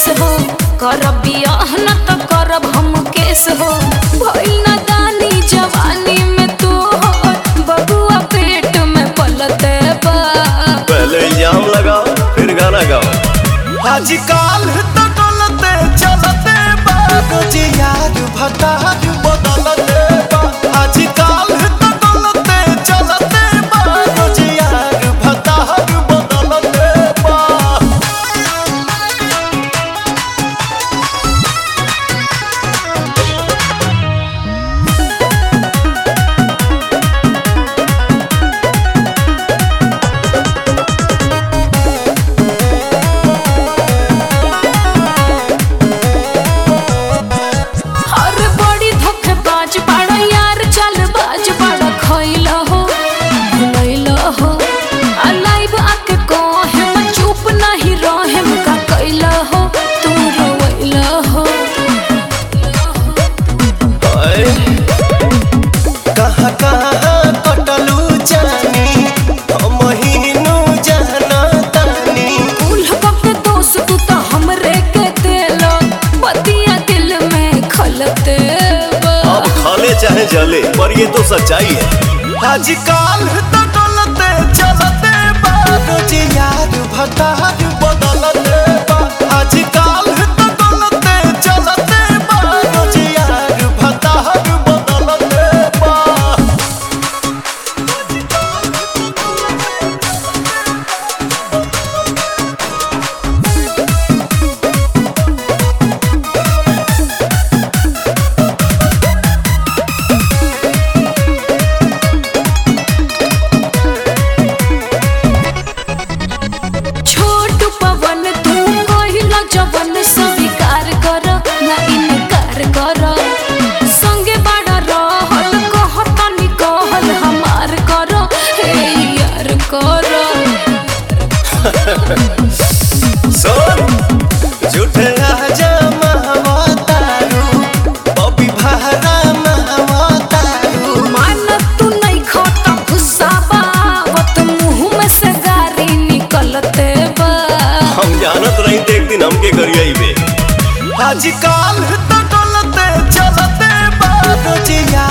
हो करब बियाह न त करब हम केस हो भइल न दानी जवानी में तू हो बबुआ पेट में पलते बा पहले इल्जाम लगाओ फिर गाना गाओ आजकल तो डोलते चलते बाबूज यार भतार बदलते बा आजकल तो डोलते चलते बाबूज यार भतार बदलते बा अरे बड़ी धोखेबाज बाड़ा यार चालबाज बाड़ा खइल हो भुलैल हो आ लाइव आके कहे मैं चुप नहीं रहे का कैल हो तू रोइल हो हाय, कहाँ कहाँ कटलू जानी महीनू जाना तानी उल के दोस्त तू तो हमरे के दिल बतिया दिल में खलते बा अब खाले चाहे जले पर ये तो सच्चाई है आजकल तो डोलते चलते बाबूज यार भतार बदलते बा आजकल तो डोलते चलते बाबूज यार भतार बदलते बा छोट पवन तू कहिला जवन स्वीकार कर ना इनकार कर संगे बड़ा रहल कहतनी कहल हमार कर हे यार कर सुन झूठे राजा महवतारू बबी भारा महवतारू मान तू नहीं खाता गुस्सा बावत मुंह में से गारी निकलते बा हम जानत रही थे एक दिन हमके करिए बे आजकल तो डोलते चलते बाबूज यार